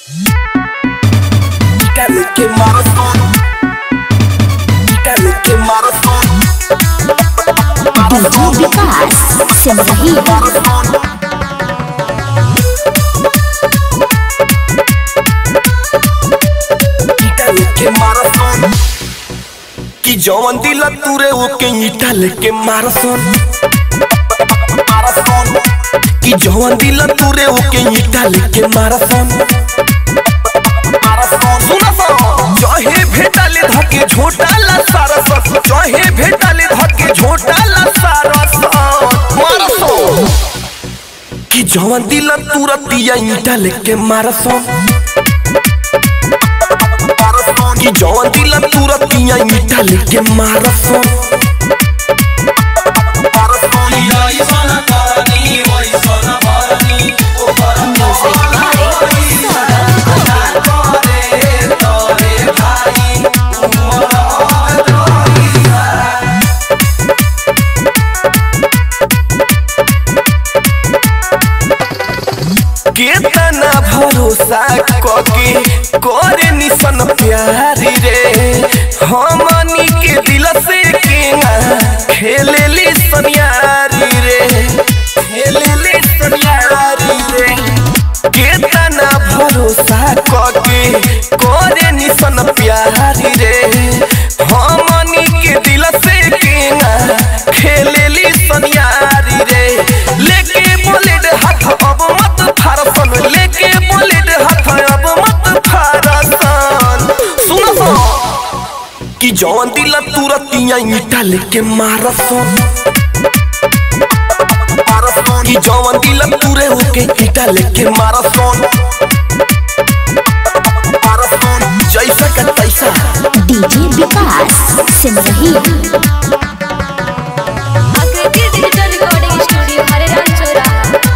Dígale que maratón. Dígale que maratón. DJ विकास सिमरही Dígale que maratón. कि जवन दिल तुरे ओके ईटा लेके मारसन मारसन कि जवन दिल तुरे ओके ईटा लेके मारसन मारसन सुना सन चाहे भेटाले धके झोटाला सारस चाहे भेटाले धके झोटाला सारस मारसन कि जवन दिल तुरतिया ईटा लेके मारसन कि जवन दिल तुरतिया ईटा लेके मारसन केतना भरोसा कके करे निसन प्यारी रे हमनी के दिल से केना खेलेली सनियारी रे खेलेली सनियारी रे केतना भरोसा कके करे निसन प्यारी रे हमनी के दिल से केना खेलेली सनियारी रे लेके बुलेट हाथ अब मत फारसन लेके बुलेट हाथ अब मत फारसन सुन सन कि जवन दिल तुरतिया ईटा लेके मारसन कि जवन दिल तुरे होके ईटा लेके मारसन जैसा का तैसा डीजे विकास सिमरही आकृति डिजिटल रिकॉर्डिंग स्टूडियो हरेराम चौराहा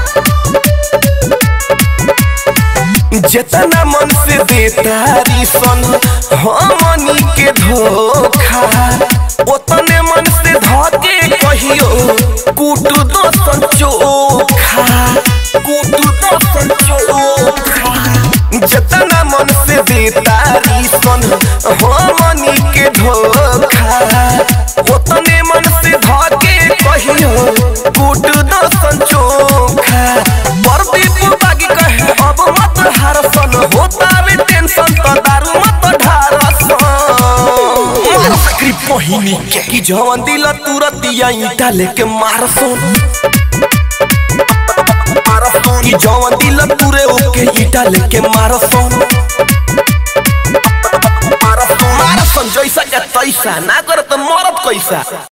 जितना मन से देतारी सन हमनी के धोखा उतने मन से धके कहियो कूट दो सन चोखा कूट दो सन चोखा जितना मन से देतारी सन हमनी के धोखा उतने मन से धके कहियो कूट दो सन चोखा प्रदीप बागी कहे अब मत हारसन होता में टेंशन तो दारू मत ढारसन मार सकरी पहिनी के कि जवन दिल तुरतिया ईटा लेके मारसन कि जवन दिल तुरे ओके ईटा लेके मारसन मारसन जैसा के तैसा ना कर तो मरत कैसा